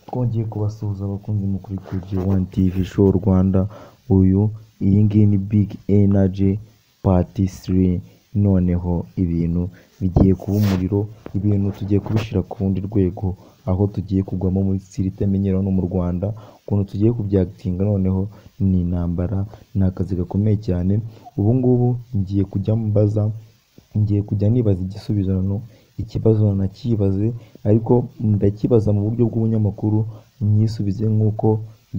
twongeye kubasuhuza abakunzi mukuri kuri G1 TV Show Rwanda, uyu iyi ngiyi ni Big Energy Part 3, noneho ibintu bigiye kuba umuriro, ibintu tugiye kubishyira ku rundi rwego, aho tugiye kugwamo muri sitiri itamenyerewe hano mu Rwanda, ukuntu tugiye kubyagitinga noneho ni intambara, ni akazi gakomeye cyane, ubu ngubu ngiye kujya mbaza, ngiye kujya nibaza igisubizo ikibazo nakibaze ariko ndakibaza mu buryo bw'ubunyamakuru, nyisubize nk'uko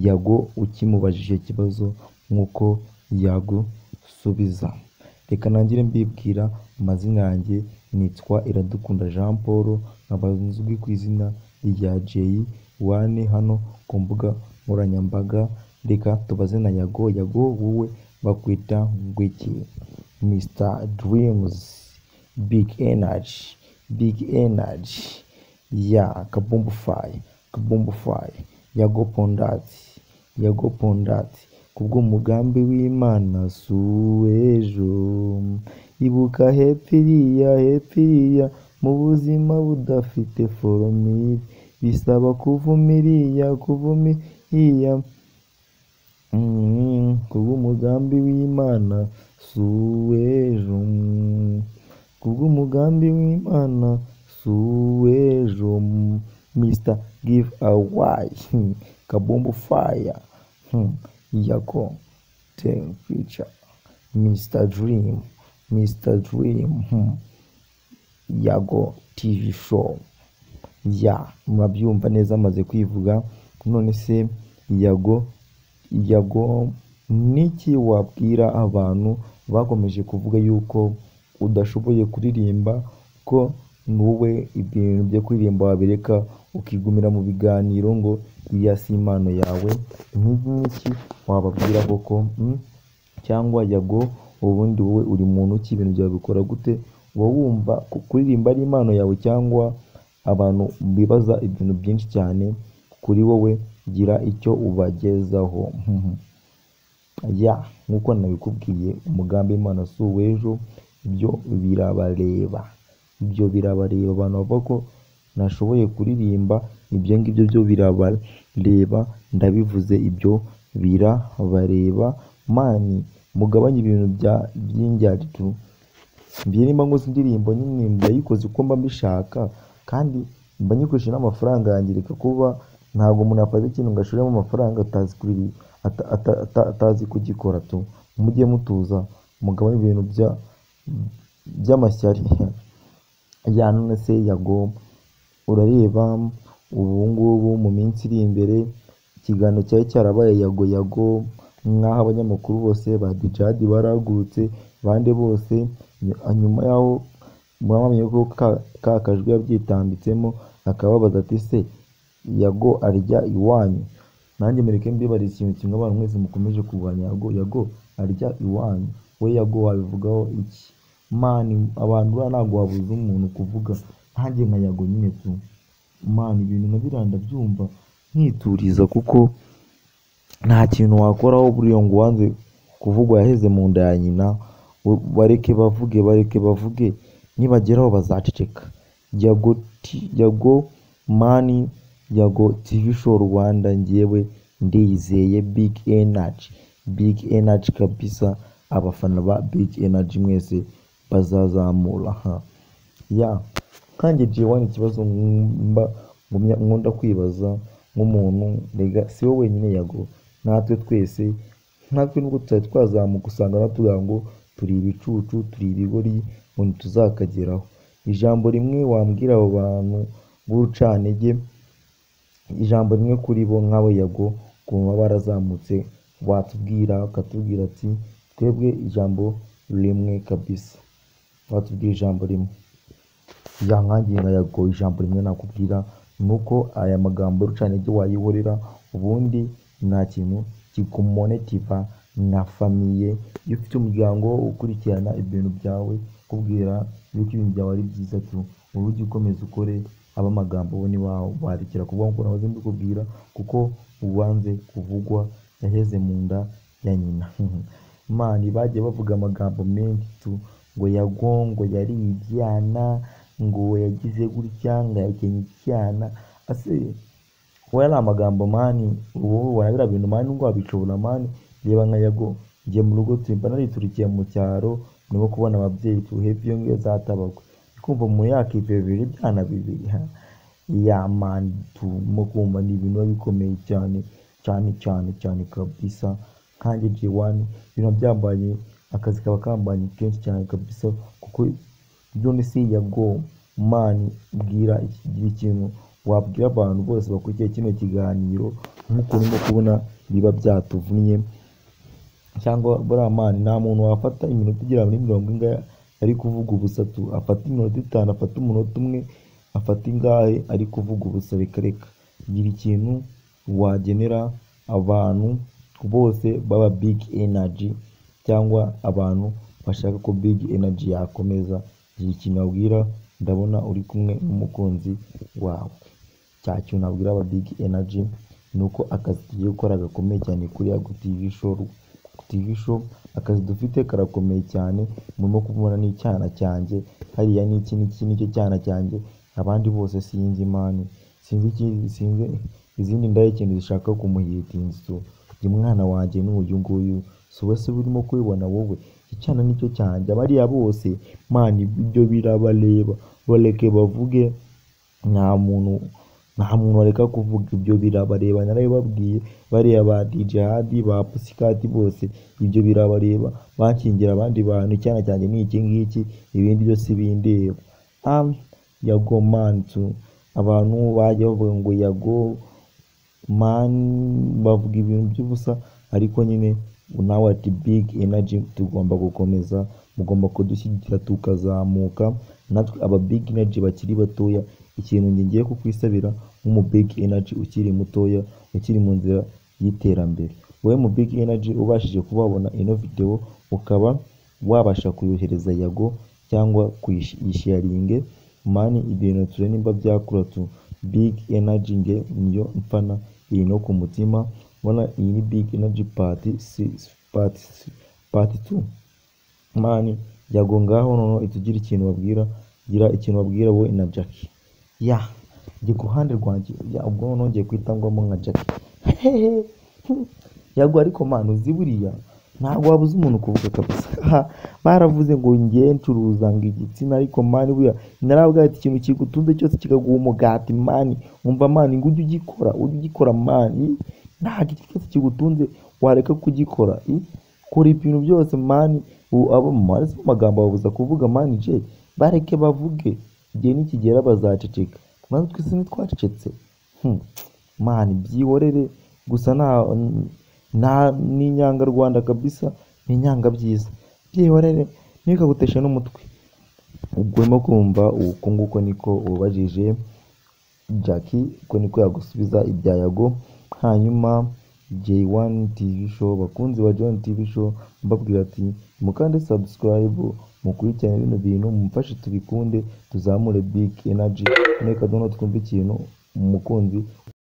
Yago ukimubajije ikibazo nk'uko yagusubiza. Reka nangire mbibwira amazina yanjye nitwa Iradukunda Jean Paul, nkaba nzwi ku izina rya J1 hano ku mbuga nkoranyambaga, reka tubaze na Yago, Yago wowe bakwita ngwiki? Mr Dreams, Big Energy, Big Energy, ya Kabumbu Fire, Kabumbu Fire, Yago Pondati, Yago Pondati, kubw'umugambi w'Imana si uw'ejo, ibuka hepfo iriya, hepfo iriya, mu buzima budafite foromire, bisaba kuvuma iriya, kuvuma iriya, mm, kubw'umugambi w'Imana si uw'ejo, mm, kubw'umugambi w'Imana si uw'ejo, mm, Mr Give Away, hmm, Kabumbu Fire, hmm, Yago, Ten Picture, Mr Dream, Mr Dream, hmm, Yago TV Show, ya murabyumva neza amaze kwivuga, none se Yago, Yago n'iki wabwira abantu bakomeje kuvuga yuko udashoboye kuririmba ko wowe ibintu byo kuririmba wabireka ukigumira mu biganiro ngo iriya si impano yawe, nk'iki ngiki wababwira koko mm? cyangwa Yago ubundi wowe uri muntu ki, ibintu byawe bikora gute, uba wumva ko kuririmba ari impano yawe cyangwa abantu bibaza ibintu byinshi cyane kuri wowe, gira icyo ubagezaho. Mhm. ya nk'uko nabikubwiye umugambi w'Imana si uw'ejo, ibyo birabareba, ibyo birabareba abantu bavuga ko nashoboye kuririmba, ibyo ngibyo byo birabareba, ndabivuze ibyo birabareba, mani mugabanye ibintu bya by'indyaritu, njye nimba nkoze indirimbo nyine ndayikoze uko mba mbishaka kandi mba nyikoresheje n'amafaranga yanjye, reka kuba ntabwo umuntu yafata ikintu ngo ashoremo amafaranga atazi kuri- ata- ata- ata- atazi kugikora tu, mujye mutuza mugabanye ibintu bya by'amashyari ya none se Yago urareba ubu ngubu mu minsi iri imbere ikiganiro cyari cyarabaye Yago Yago nk'aho abanyamakuru bose ba Dijadi barahagurutse bande bose ny- nyuma y'aho mwamenye ko ka- ka kajwi yabyitambitsemo akababaza ati se Yago arya iwanyu nanjye mureke mbibarize ikintu kimwe abantu mwese mukomeje kurwanya Yago Yago arya iwanyu we Yago wabivugaho iki mani abantu buriya ntabwo wabuza umuntu kuvuga nkanjye nka Yago nyine tu mani ibintu nka biriya ndabyumva nkituriza kuko nta kintu wakoraho buriya ngo ubanze kuvuga yaheze mu nda ya nyina we- bareke bavuge bareke bavuge nibageraho bazaceceka Yago T- Yago mani Yago TV show Rwanda njyewe ndiyizeye Big Energy Big Energy kabisa abafana ba Big Energy mwese bazazamura ha ya kanjye J1 ikibazo mba ngumya nkunda kwibaza nk'umuntu mbega si wowe wenyine Yago natwe twese natwe nubwo tutari twazamuka usanga natuvuga ngo turi ibicucu turi ibigori ngo ntituzakageraho ijambo rimwe wambwira abo bantu b'urucantege ijambo rimwe kuri bo nk'abo Yago ukuntu baba barazamutse watubwira akatubwira ati twebwe ijambo rimwe kabisa watubwira ijambo rimwe yankangiye nka Yago ijambo rimwe nakubwira ni uko aya magambo y'urucantege wayihorera ubundi nta kintu kikumonetiva na famiye iyo ufite umuryango ukurikirana ibintu byawe kubwira yuko ibintu byawe ari byiza tu wowe ujye ukomeza ukore aba magambo bo ntibabarekera kuvuga ngo nahoze mbikubwira kuko ubanze kuvugwa yaheze mu nda ya nyina mani bagiye bavuga amagambo menshi tu ngo Yago ngo yariye ibyana ngo yagize gutya ngo yakenye icyana ase kuba yari amagambo mani ubu ubona biriya bintu mani ngo wabicubura mani reba nka yago ngiye mu rugo turi mba nariturikiye mu cyaro ndimo kubona ababyeyi tuhebye iyo ngiyo zatabagwe kumva umuntu yakivira bibiri byana bibiri ha ya mani turimo kumva ni ibintu biba bikomeye cyane cyane cyane cyane kabisa kandi G1 ibintu byambanye akazi kaba kambanye kenshi cyane kabisa kuko John C ya Go mani bwira iki- gira ikintu wabwira abantu bose bakurikiye kino kiganiro nk'uko urimo kubona biba byatuvunnye cyangwa buriya mani nta muntu wafata iminota igera muri mirongo ingahe ari kuvuga ubusatu afata iminota itanu afata umunota umwe afata ingahe ari kuvuga ubusa reka reka gira ikintu wagenera abantu bose baba big energy cyangwa abantu bashaka ko big energy yakomeza gira ikintu wabwira ndabona uri kumwe n'umukunzi wawe cya kintu nabwira aba big energy ni uko akazi tugiye gukora gakomeye cyane kuri yago tv show tv show akazi dufite karakomeye cyane murimo kubona n'icyana cyanjye hariya ni iki n'iki nicyo cyana cyanjye abandi bose sinzi mani sinzi ikindi sinzi izindi ndaya ikintu zishaka kumuhitinga so uyu mwana wanjye ni uyu nguyu si we se urimo kubibona wowe icyana nicyo cyanjye abariya bose mani ibyo birabareba bareke bavuge nta muntu nta muntu wareka kuvuga ibyo birabareba narabibabwiye bariya ba DJ Hadi ba Pussycat bose ibyo birabareba bakingira abandi bantu icyana cyanjye ni iki ngiki ibindi byose bindeba am yago mantu abantu bajya bavuga ngo yago mani bavuga ibintu by'ubusa ariko nyine nawe ati big energy tugomba gukomeza mugomba kudushyigikira tukazamuka natwe aba big energy bakiri batoya ikintu njye ngiye kukwisabira nk'umu big energy ukiri mutoya ukiri mu nzira y'iterambere wowe mu big energy ubashije kuba wabona ino video ukaba wabasha kuyohereza yago cyangwa kuyisharinge mani ibintu ture nimba byakura tu big energy nge niyo mfana iri no ku mutima mbona iyi ni big energy part six part six- part two mani yago ngaho noneho itugire ikintu babwira gira ikintu babwira wowe na jackie ya njye ku ruhande rwanjye ya ubwo noneho ngiye kwita ngombwa nka jackie hehe yago ariko mani uzi buriya ntabwo wabuze umuntu kuvuga kabisa Ha, baravuze ngo ngiye ncuruza ngo igitsina ariko mani buriya narabwira ati ikintu kigutunze cyose kikaguha umugati mani umva mani ngo ujye ugikora ujye ugikora mani nta giti cyose kigutunze wareka kugikora i kora ibintu byose mani ubu abo mu mazi amagambo babuza kuvuga mani je bareke bavuge igihe nikigera bazaceceka maze twese ntitwacecetse Hmm. mani byihorere gusa nta nta n'inyangarwanda kabisa ni inyanga byiza byihorere ntikaguteshe n'umutwe ubwo urimo kumva uko nguko niko ubajije Jackie ko niko yagusubiza ibya Yago hanyuma J1 TV show bakunzi ba J1 TV show mbabwira ati mukande subscribe mukurikirane bino bintu mumfashe tubikunde tuzamure big energy reka noneho twumve ikintu umukunzi